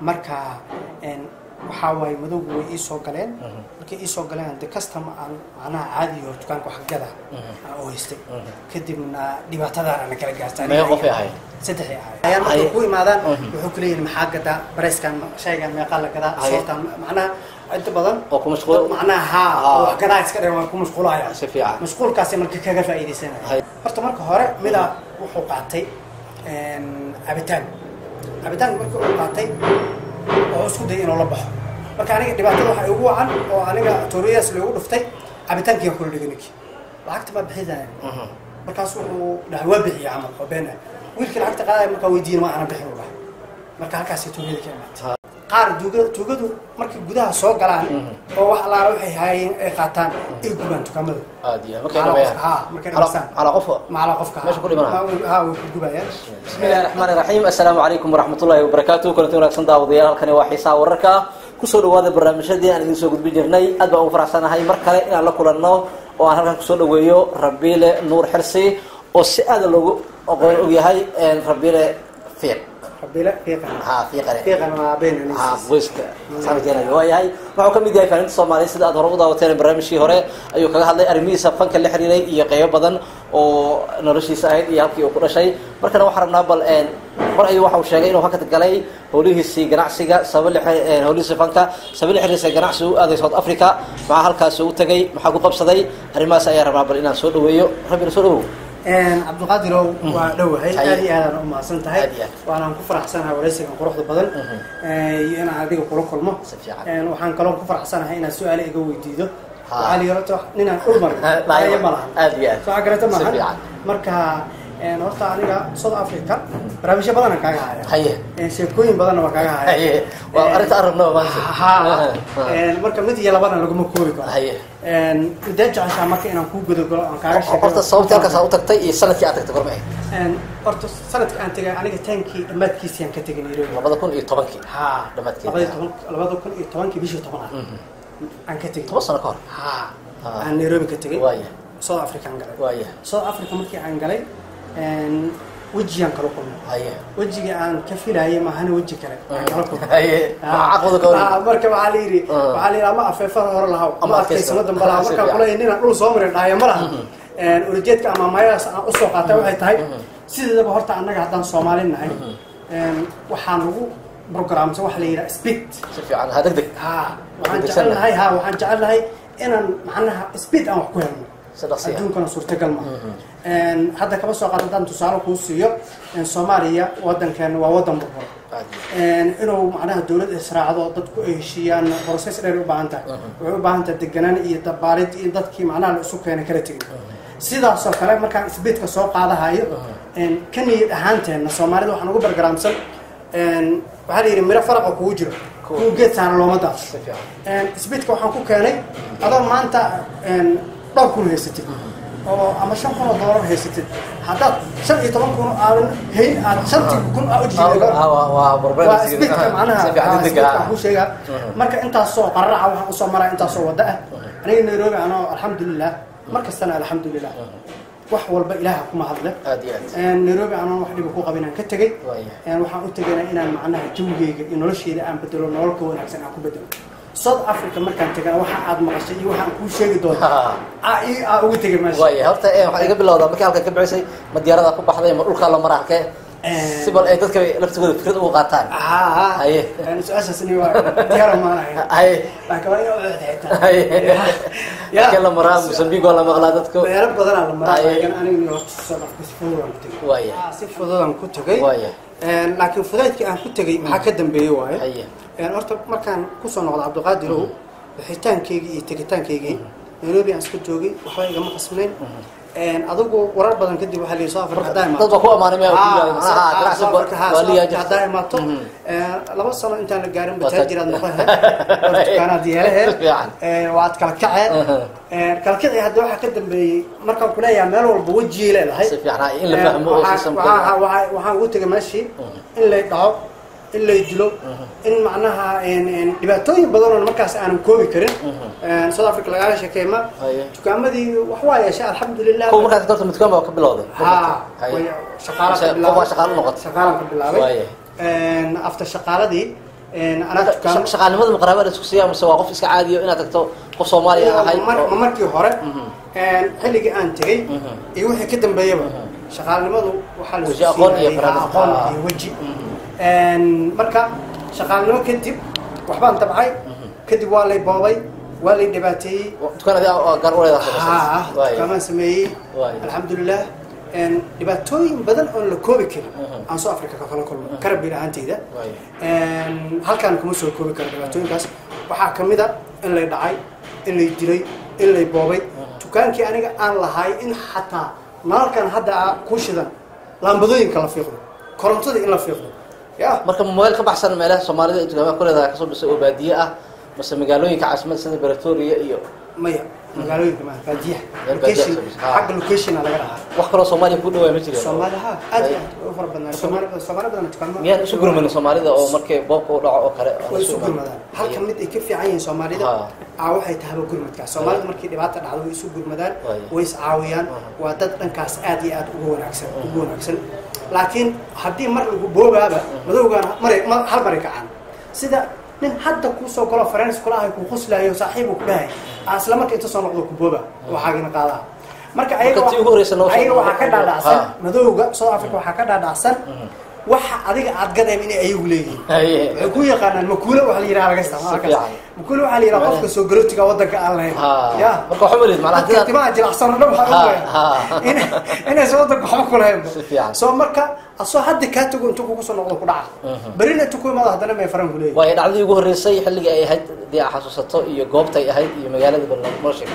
marka waxaa waaye madowgu way ii soo galeen markay ii soo galeen de custom aan macnaha caadiyo dukaanka wax gada aan u haystay kadibna dhibaatadaana na kala gaartaa meeqa qofay ahayd saddexay ahayd ayaan markay ku imaadaan wuxuu ku leeyihin maxaa gadaa bareyskan shaygan meeqaa la gadaa Haye. soortan macnaha inta badan oo ku mashquul macnaha haa oo wax gadaa iska dhan waan ku mashquulaya si fiican mashquulkaasi marka kaga faa'iidaysanaya Haye. horta marka hore midaa wuxuu qaatay cabitaan cabitaan marka uu qaatay oo isku dayay inuu la baxo marka aniga dhibaatada waxaa igu wacan oo aniga tooriyaas loogu dhuftay cabitaankii kula dhigay ninkii lacagta ma bixidaan markaas wuxuu dhahay waa bixiya camal oo been ah wiilkii lacagta qaadaya markaa weydiin ma aanan bixin u dhahay marka halkaasay tooriyada ka imaatay qaar tuugada tuugadu markay gudaha soo galaan oo wax allaala waxay haayeen ay qaataan ay gubaan dukaamada aad iyo markay dhameeyaan haa markay dhameystaan calaa qof macala qofka Meesha ku dhimanaya? haa way ku gubayaan بسم الله الرحمن الرحيم السلام عليكم ورحمة الله وبركاته كنت wanaagsan daawadayaal halkani waa xiisaha wararka kusoo dhawaada barnaamijyadii aan idiin soo gudbin jirnay aad baan ugu faraxsanahay mar kale inaan la kulanno oo aan halkan kusoo dhaweeyo rabiile nuur xirsi oo si aada loogu aqoon og yahay rabiile fiiq rabile fiiqan ha fiiqane fiiqan waa been ha boyska sanadkeenayo waa yahay wuxuu ka mid yahay faaninta soomaaliya sida aad hore u daawateen barnaamijkii hore ayuu kaga hadlay arrimihiisa fanka la xiriiray iyo qeybo badan oo noloshiisa ahayd iyo halkii uu ku dhashay markana waxaan rabnaa bal mar ayuu waxa uu sheegay inuu hakad galay howlihiisii ganacsiga sabab la xiri- howlihiisii fanka sabab la xiriirsa ganacsi u aaday south africa maxaa halkaasi u tagay maxaa ku qabsaday arrimahaas ayaa rabnaa bal inaan soo dhaweeyo rabbi soo dhawow cabdiqaadirow waa dhowahay Haye. aad iyo aadaan u mahadsan tahay Aad iyo aad. waanaan ku faraxsanahay waraysigan quruxda badan iyo inaan adiga kula kulmo Si fiican. Een, waxaan kaloo ku faraxsanahay inaad su-aale iga weydiido Ha. waxaa la yarato ninaan dhul marin Laayo. ma lahan Aad iyo aad. soo garata Si maahan fiican. marka een, horta aniga south africa barnaamijyo badanaan kaaga haya haye Een, sheekooyin badanna waa kaaga haya haye waa arrinta aan rabnaba maanta ha Een, marka mid iyo labana laguma koobi karo haye Een, midee jeceshaa marka inaan kuu gudogalo aan kaaga sheego horta sababtii halkaas aad u tagtay iyo sanadkii aad tagtay gorma ahayd Een, horta sanadka aan tegay aniga taankii dhammaadkiisii aan ka tegay nairobi labada kun iyo tobankii haa Dhammaadkeeda. labada toban labada kun iyo tobankii bishii tobanaad aan ka tegay toban sano ka hor haa Ah. aan nairobi ka tegay waaya south africa aan galay waaya south africa markii aan galay een, wejiyaan kala kulmay haye wejigii aan ka filayay maahana weji kale aan kala kulmay haye Ah, caqwada ka ah, hor marka waxaa la yidhi Ah. waxaa la yidhi ama afeefada hore lahaw Ama ama adkaysta. adkaysano dambe lahaw Si markaan fiican. kuleeyahay ninaan dhul soo marin dhahaya ma laha Een, ulajeedka ama maayadaas aan usoo qaatay waxay tahay sideedaba horta annaga haddaan soomaali nahay een, waxaan lagu programsan waxa la yidhaha speed si fiican ha deg deg haa waxaan Degdegsan jecelnahay haa waxaan jecelnahay inaan macnaha speed aan wax ku helno si dhaqsi ah adduunkana suurtagal ma hadda kaba soo qaad haddaan tusaale kuu siiyo een, soomaaliya wadankeena waa wadan burbur Aad iyo Een, inuu macnaha dawlad israacdo dadku ay heshiiyaan process dheer u baahan tahay waxay u baahan tahay deganaan iyo dabaalid iyo dadkii macnaha la isu keena kala tegin sidaasoo kale markaan isbiidka soo qaadahayo een, ka niyad ahaanteenna soomaalida waxaan ugu bargaraamsan een, waxaa la yidhi miro faraqa kugu jiro kuwa geed saana looma daafsho si fiican Een, isbiidka waxaan ku keenay adoo maanta een, dhowr kun haysatid oo ama shan kun oo doolar haysatid haddaad shan iyo toban kun aadan hayn aad shantii kun aa u jiido Ah, waa waa barbar waa isbiidka macnaha si fiican waa deg deg isbiidka ah waxaan ku sheegaa marka intaasoo qararaca waxaan usoo maraa intaasoo wada ah aniga nairobi anoo alxamdulilah mar kastana alxamdulilah wax walba ilaaha kuma hadle aad iyo aad Een, nairobi anoon wax dhiba ku qabin aan ka tegey waaya Een, waxaan u tegayna inaan macnaha jawigeyga iyo nolosheyda aan bedelo nolol ka wanaagsan aan ku bedelo south africa markaan tegana waxa aad maqashay iyo waxaan kuu sheegi doona aa ii aa ugu tegay meesha waaya horta eh, waxaad iga bilowdaa markii halkan ka bixisay ma diyaarada ku baxday ma dhulkaa la maraa halkee Eh. si bal ay dadka laftigooda fikrad ugu qaataan haa haa Haye. Een, su-aashaasni waa diyaara maanahay haye laakiin waa inaa u xitaa haye Ya. halkee la maraa mosambique waa la maqlaa dadku meelo badanaa la maraa Haye. laakiin aniga horta soo dhafka si fududaan ku tegay waaya Ah, si fududaan ku tegay waaya Een, laakiin fudaydkii aan ku tegay maxaa ka dambeeyey waaye haye Een, horta markaan kusoo noqdo cabdiqaadirow bixitaankeygii iyo tegitaankeygii nairobi aan iska joogay waxba igama qasnayn Een, adigu warar badan kadib waxaa layii soo afrika haddaa dad baa ku amaanay maya ku yidhahda Ah, macnaha ah, ganacsi South Africa, ha, waa South liyaa Africa haddaa imaato Mhm. Een, laba sano intaan la gaarin Waa bataajir aad tag- noqon dukaanaad yeelaheen Fiican. waad kala kaceen Mhm. Een, kala kacii hadda waxaa ka dambeeyey markaan kuleeyahay meel walba wejiyay leedahay si fiican in la fahmo oo Waxaa- system waxaa- waxaa- waxaan ugu tegay meeshii in lay dhaco in lay dilo in macnaha een- een dhibaatooyin badan oo markaas aanan koobi karin Een, south africa lagaaga sheekeema Haye. dukaamadii wax waa yeeshay alxamdulilah kuwa markaas dorta midkaan baa ka bilowday haa Haye. way shaqaalaan ka Qof bilaabay baa shaqaalo noqotay shaqaalaan ka bilaabay Waaye. Een, after shaqaaladii anaa dukaan shaqaalnimada ma qaraabada isku siiya mise waa qof iska caadiyo inaad tagto qof soomaaliya ahay Mar- ma markii hore Mhm. xilligii aan tegey Mhm. iyo wixii ka dambeeyaba shaqaalnimadu waxaa la Weji isku aqoon iyo siiyay barnaamij. aqoon Ah. iyo weji Mhm. marka shaqaalnimo kadib waxbaan tabcay kadib waa lay boobay waa lay dhibaateeyey dukaan adi gaar u leedahay haa Waay. dukaamaan sameeyey Waay. alxamdulilah dhibaatooyin badan oon la koobi karin Mhm. aan soo afrika ka kala kulmo karabiil ahaanteyda Waay. halkaan kuma soo koobi karo dhibaatooyinkaas waxaa ka mid a in lay dhacay in lay dilay in lay boobay dukaankii aniga aan lahay in xataa nalalkan hadda ah ku shidan laambadooyinka la fiiqdo korontada in la fiiqdo ya marka meel ka baxsan meelaha soomaalida ay dukaamada ku leedahay kasoo dhisay oo baadiye ah mase magaalooyinka caasimada sida beretoria iyo maya magaalooyinka maa baadiyaha Meel baadiyaha location service, haa. xagga locationa laga dhahaa wax kaloo soomaaliya ku dhawaa ma jireen soomaali ha aad iyo aad way u fara badnaa soomaali badan soomaali badan dukaanma miyaan isu gurmanin soomaalida oo markay boobka u dhaco oo kale way isu gurmadaan halka mid ay ka fiican yihiin soomaalida Ha. aa waxay tahaba gurmadkaas soomaalida markii dhibaata dhacdo way isu gurmadaan Way. way is caawiyaan Aha. waa dad dhankaas aad iyo aad ugu wanaagsan ugu wanaagsan laakiin haddii mar lagu boobaaba madowgaan maray ma- hal maray kacaan sida nin hadda kuusoo galo farens kula ahay kuu quslaayo saaxiibu ku dhahay aa isla marka inta soo noqdo ku booba waxaagina qaadaa marka ayaga Marka tii ugu horeysa noo soo ayaga waxaa ka noqdo. dhaadhacsan Ha. madowga south africa waxaa ka dhaadhacsan waxa adiga aad gadeen inay ayagu leeyihiin waxay ku yaqaanaan makuule waxa la yidhaha laga isticmaala Si fiican. makuule waxaa la yidhaha qofka soo galootiga waddanka aan lahayn Ha. ya marka waxaa malid macnaha dadka hadii timaha jilacsan oo dhan waxaa Ha, ogaaya ha. in- inaysan waddanka waxba ku lahayn Si fiican. soo marka asoo hadda kaa tago intuu kugu soo noqdo ku dhaca Mhm. berina intuu ku imaado haddana may faran ku leeyihin waayo dhacdadii ugu horreysay xilligii ay ahayd dee aa xasuusato iyo goobtay ahayd iyo magaalada barnaamijka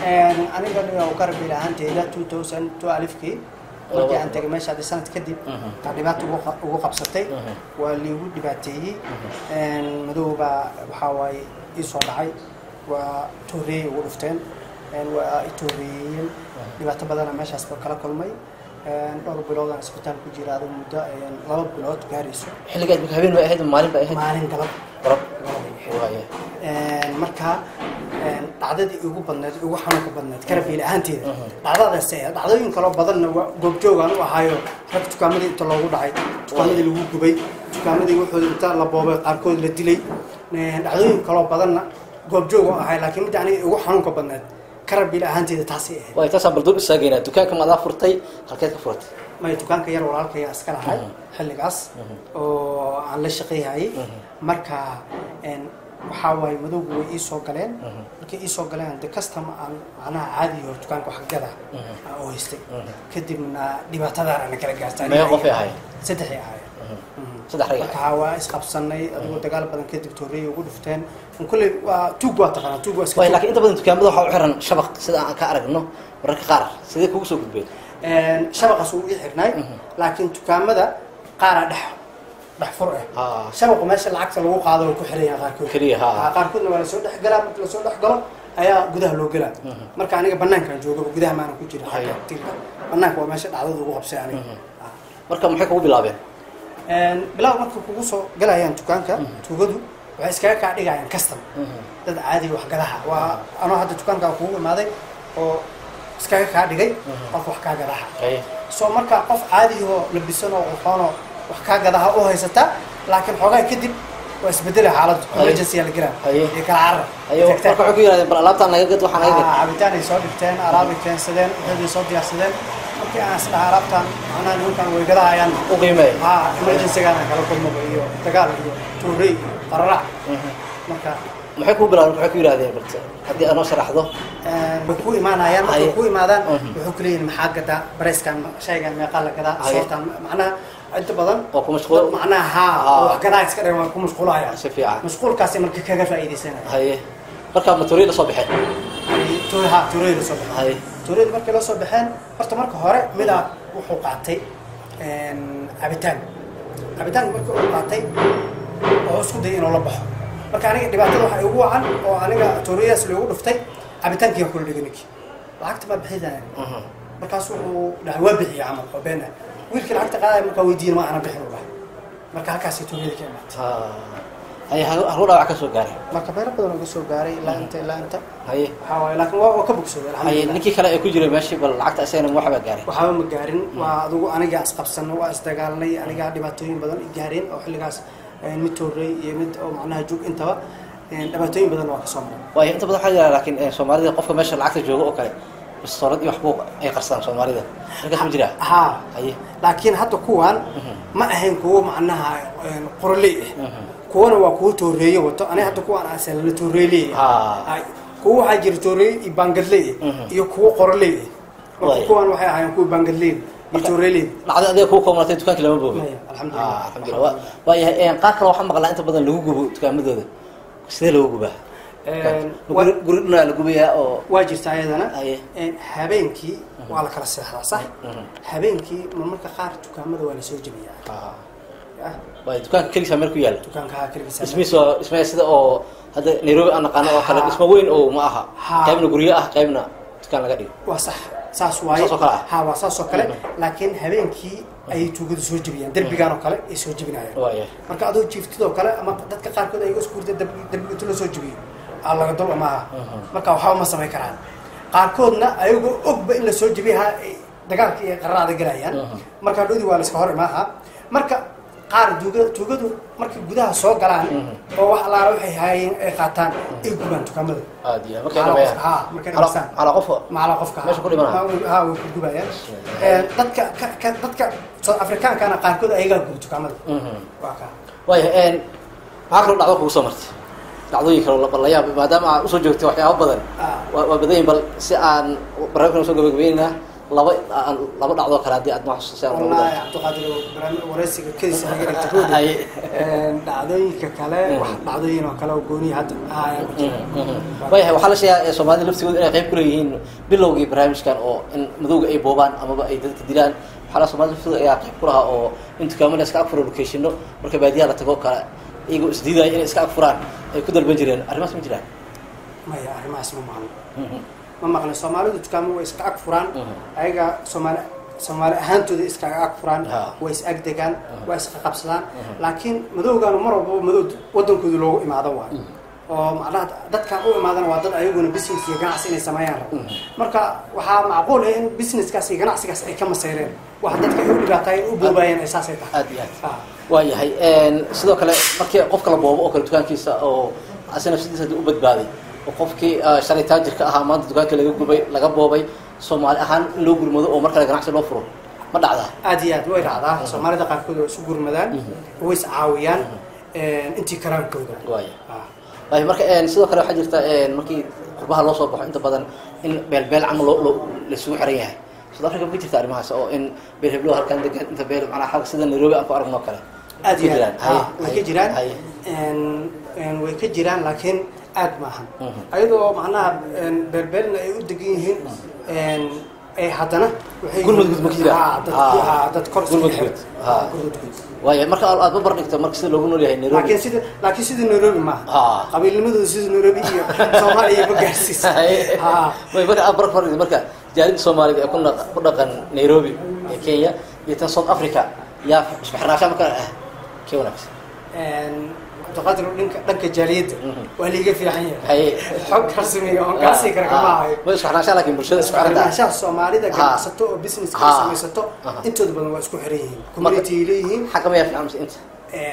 aniga dhiga karabil ahaanteyda two thousand two alifkii markii aan tegay meesha hadda sanad kadib Mhm. taa dhibaata ugu qa- ugu qabsatay Mhm. waa liigu dhibaateeyey madow baa waxaa waaye ii soo dhacay waa tooreeyey ugu dhufteen waa i tooreeyeen dhibaato badana meeshaas ba kala kulmay dhowr bilood aan isbitaal ku jira adigu muddo laba bilood gaarayso xilligaad marka habeen bay ahayd maalin bay ahayd maalin galab qarab galabay ahayd. waaya marka dhacdadii ugu badneed ugu xanuunka badneed karabiil ahaanteeda Mhm. dhacdadaas eh, dhacdooyin kaloo badanna waa goobjoogaan u ahaayo rag dukaamadii inta loogu dhacay dukaamadii lagu gubay dukaamadii wuxuu inta la boobay qaarkood la dilay dhacdooyin kaloo badanna goobjoog u ahay laakiin midda aniga ugu xanuunka badneed karabiil ahaanteeda taasay ahayd waay taasaan balduub istaageynaa dukaanka ma adaa furtay halkeed ka furatay may dukaanka yar walaalkaya iska lahay Mhm. xilligaas Mhm. oo aan la shaqeeyhayay Mhm. marka een, waxaa waaye madowgu way ii soo galeen Mhm. markay ii soo galeen de custom aan macnaha caadi hor dukaanka wax gada Mhm. aan u haystay Mhm. kadibna dhibaatadaana na kala gaartay Meeqa qofay ahaayeen? saddexay ahaayeen saddex rag marka waa isqabsanay adigoo dagaal badan kadib tooreyay ugu dhufteen kulley waa tuug waa taqaanaa tuug waa iska waay tuug. laakiin inta badan dukaamada waxaa u xiran shabaq sida aan ka aragno mararka qaar sidee kugu soo gudbeen Een, shabaqaas wuu ii xirnay Mhm. laakiin dukaamada qaaraa dhex dhex fur ah Ah. shabaqu meesha lacagta lagu qaado way ku xiran yahay qaarkood Keliya, ha. Ah, qaarkoodna waa lasoo dhex galaa marka lasoo dhex galo ayaa gudaha loo gelaa Mhm. marka aniga banaankaan joogaba gudaha maana ku jira Haya. xagga tilka banaanka waa meesha dhacdada ugu qabsay aniga Mhm. Ah. marka maxay kugu bilaabeen Een, bilaw marka kugu soo galayaan dukaanka tuugadu waxay iskaga kaa dhigayaan custom dad caadi waxgadaha waa anoo hadda dukaankaa kugu imaaday oo iskaga kaa dhigay qof wax kaa gadaha Haye. soo marka qof caadiyahoo labisan oo qurxoonoo wax kaa gadaha u haysata laakiin xoogaa kadib waa isbedela xaaladdu Haye. emergency aa la gelaa Haye. iyo kala carar ayo marka Tagtaan. waxay ku yidhahdeen bal alaabtaan naga gad waxaa naga gad Ah, cabitaan ay soo dhigteen alaabay keensadeen waxay soo diyaarsadeen markii aan isdhaha alaabtaan macnaha nimankan way gadahayaan u qiimeey ha emergency-gaana kala kulmaba iyo dagaal iyo tuurey qararac marka maxay kugu bilaabeen waxay ku yidhahdeen bal haddii aad noo sharaxdo way ku imaanayaan markay Haye. ku imaadaan Mhm. wuxuu ku leeyihin maxaa gadaa bareyskan shaygan meeqaa la gadaa Haye. soortan macnaha inta badan oo ku mashquul macnaha haa Ah. oo wax gadaa iska dhigan waa ku mashquulahayaan si fiican mashquulkaasi marka kaga faa'iidaysanaya haye markaa matooriya la soo baxeen ha tuureyda soo baxay haye tuureyda markay la soo baxeen horta marka hore midaa wuxuu qaatay cabitaan cabitaan marka uu qaatay wuxuu isku dayay inuu la baxo marka aniga dhibaatada waxaa igu wacan oo aniga tuureyadaas loogu dhuftay cabitaankii kula dhigay ninkii lacagta ma bixidaan Mhm. markaas wuxuu dhahay waa bixiya camal oo been ah wiilkii lacagta qaadaya markaa weydiin ma aanan bixin u dhahay marka halkaasay tuureyda ka imaatay Ah. haye haruu dhaawac ka soo gaaray marka meelo badan uga soo gaaray ilaa inta ilaa inta haye waxaa waaye laakiin waa waa ka bogsooday haye alxamdulilah ninkii kale ee ku jiray meeshii bal lacagta isagana waxba gaaray waxaaba ma gaarin waa adigu anigaa isqabsano waa isdagaalnay anigaa dhibaatooyin badan i gaareen oo xilligaas mid toorey iyo mid oo macnaha jug intaba dhibaatooyin badan waa kasoo maray waayo inta badan waxaa jira laakiin soomaalida qofka meesha lacagta jooga oo kale bastoorad iyo waxbuu ay qarsadaan soomaalida markaas ma jiraa ha haye laakiin hadda kuwan ma ahayn kuwo macnaha qoroley ah kuwana waa kuwo tooreeye wato aniga hadda kuwan asalala tooreeley Ha. kuwo waxaa jira tooreeye iyo baangadley ah iyo kuwo qoroley ah marka Waay. kuwan waxay ahaayeen kuwa baangadley iyo tooreeley dhacda adiga kuu koomatay dukaankii lama boogin Maya, alxamdulillah. Ah, alxamdulillah Waa- waayahay qaar kale waxaa maqlaa inta badan lagu gubo dukaamadooda sidee lagu gubaa guri guri dhinaa la gubayaa oo waa jirta ayadana Aye. habeenkii waa la kala seexdaa sax Mhm. habeenkii marmarka qaar dukaamada waa lasoo jebiyaa Ah, Ah, waayo dukaanka keligiisa meel ku yaala dukaanka keligiisa dhismihiis waa dhismaya sida oo hadda nairobi aan naqaano oo kale Ha. dhismo weyn oo ma aha Ha. qaybna guryo ah qaybna dukaan laga dhigo waa sax saas waaye Saas oo kale ah? ha waa saas oo kale Mhm. laakiin habeenkii ayay tuugadu soo jebiyaan derbigan oo kale ay soo jebinayaan waaya marka adoo jiiftidoo kale ama dadka qaarkood ayaga isku hurda derbiga inta loo soo jebiyo aa laga dul maaha marka waxba ma samayn karaan qaarkoodna ayagoo ogba in la soo jebiyaha ay dagaalka iyo qararaada galayaan marka dhodi waa la iska hor imaaha marka qaar tuuga tuugadu markay gudaha soo galaan oo wax allaala waxay haayeen ay qaataan ay gubaan dukaamada aad iyo markay Calaa qof- dhamayaan ha, markay dhamaystaan. calaa qof macala qofka Meesha ku dhimanaya? ha way ku gubayaan Ee, dadka ka- ka- dadka south africaankana qaarkood ayagaa guba dukaamada waa kaa waaya maxaa kaloo dhacdo kugu soo martay dhacdooyin kaloo la- la yaab maadaama aad usoo joogtay waxyaaba badan Ah. waa waa badan yihin bal si aan barnaamijkan usoo gabagabaynaynaa laba aan laba dhacdoo kale haddii aad noo xasuusay aan noogu wallaahi darto. cabdiqaadir barnaamij wareysiga kedisa naga dhigta roodi Haye. dhacdooyinka kale wax dhacdooyin oo kale oo gooniya hadda ahaya ku jira waayahay waxaa la sheegaa ee soomaalida laftigooda inay qayb ku leeyihiin bilowgii barnaamijkan oo in madowga ay boobaan amaba ay dadka dilaan waxaa la soomaalida laftooda ayaa qayb ku lahaa oo in dukaamada iska agfuro locationno marka baadiyaha la tago kale iyagoo isdiidaya inay iska agfuraan ay ku dalban jireen arrimahaas ma jiraan maya arrimahaas ma maqlo ma maqlin soomaalidu dukaamo way iska ag furaan ayaga soomaali soomaali ahaantooda iskaga ag furaan Ha. way is ag degaan waa isqa qabsadaan laakiin madowgaanu mar walbaba madow wadankooda loogu imaado waayo oo macnaha dadkan u imaadana waa dad ayaguna business iyo ganacsi inay sameeyaan rabo marka waxaa macquul ah in businesskaas iyo ganacsigaas ay ka maseyreen wax dadka ay u dhibaataayeen u boobaayeen ay saasay tahay aad iyo aad Ha. waayahay sidoo kale markii qofka la boobo oo kale dukaankiisa oo asina nafsadiisa hadii u badbaaday oo qofkii ah, shalay taajirka ahaa maanta dukaanka laga gubay laga boobay soomaali ahaan in loo gurmado oo mar kale ganacsi loo furo ma dhacdaa aad iyo aad way dhacdaa soomaalida qaarkood waa isu gurmadaan way is caawiyaan intii karaankooda waaya Ha. waayo marka een, sidoo kale waxaa jirta een, markii qurbaha loo soo baxo inta badan in beelbeel camal loo loo laisugu xiran yahay south africa ma jirta arrimahaas oo in beel heblow halkan degan inta beel macnaa xalka sida nairobi aan ku aragno oo kale aad iyo jiraan aad ha, way ka jiraan haye Een- een way ka jiraan laakiin aad maahan Mhm. ayadoo macnaha een, beelbeelna ay u degan yihiin een, ay haddana waxay Gurmud guud ma ka jiraan? Ha, dad- Ha. ha, dad kor isku Gurmud xiran. guud. Ha, Ha. gurmud guud waayo marka aad babar dhigto marka sida loogu nool yahay nairobi laakiin sida laakiin sida nairobi maaha Ha. qabiilnimadooda sida nairobi iyo soomaaliya ma gaarsiisa Ha. way marka aad barar fardi marka jaalida soomaalida ee ku dhaq- ku dhaqan nairobi ee kenya iyo tan south africa yaa isku xirnaasha marka ah kee wanaagsan cabdiqaadir dhanka dhanka jaaliyadda Mhm. waa liiga fiican yahay haye xog rasmiga oon kaa sii kara kama ahayo ma isku xirnaasha laakiin bulshada isku xiranta xirnaanshaha soomaalida Ha. ganacsato oo business Ha. ay samaysato Aha. intooda badan waa isku xiran yihiin community ay leeyihiin xagga ma yaa fiican mise inta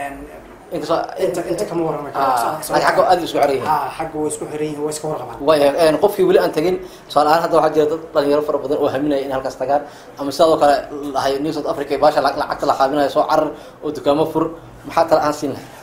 inkastoo inta inta kama warrami Ah, laakiin xagga aad isku xiran yihiin ha xagga way isku xiran yihiin waa iska warqabaan waaya qofkii weli aan tagin tusaale ahaan hadda waxaa jira dad dhalinyaro fara badan oo haminaya in halkaas tagaan ama sidoo kale lahay new south africa ee baasha lacag- lacagta la qaabinayo soo carar oo dukaamo fur maxaa tala aan siin lahay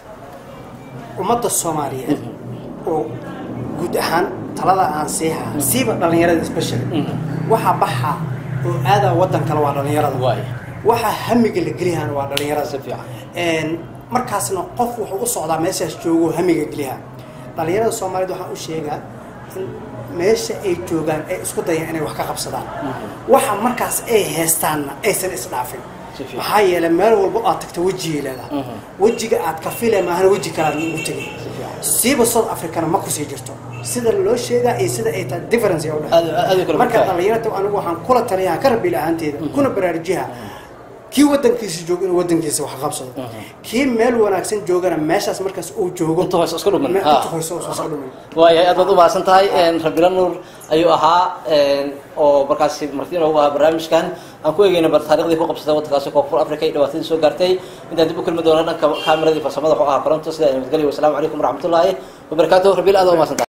ummadda soomaaliyeed oo guud ahaan talada aan siiha siiba dhalinyarada especially waxa baxa oo aadaa waddan kale waa dhalinyarada waaya waxa hamiga la geliyahan waa dhalinyarada si fiican Een, markaasna qof wuxuu u socdaa meeshaas joogo hamiga geliha dhalinyarada soomaaliyed waxaan u sheegaa in meesha ay joogaan ay isku dayaan inay wax ka qabsadaan waxa markaas ay heestaanna aysan isdhaafin Si fiican. maxaa yeelay meel walba aad tagta wejigay leedahay Mhm. wejiga aad ka file maahana weji kalaad ugu tegay siiba south africana ma kusii jirto sida loo sheegaa iyo sida ay tahay difference ay u Aad- aad ay dhexeeya kala marka fogtahay. dhalinyarada anigu waxaan kula taliyaa ka rabi lahaanteeda kuna baraarujiha kii wadankiisa joogo inuu wadankiisa wax qabsado kii meel wanaagsan joogana meeshaas markaas uu joogo Inta hoose isku dhumin. Me- Ha. inta hoose oo isku dhumin waayahay aad baad u mahadsan tahay rabila nuur ayuu ahaa oo markaasi marti inoogu ahaa barnaamijkan aan ku eegeyna bar taariikhdii ku qabsatay waddankaasi koonfur africa iyo dhibaatadii soo gaartay intaan dib u kulmi doona dhanka kaamirada iyo farsamada wuxuu ahaa koronto sida nabadgelyo wasalaamu calaykum waraxmatullaahi wabarakaatuh rabiil aad waa mahadsanta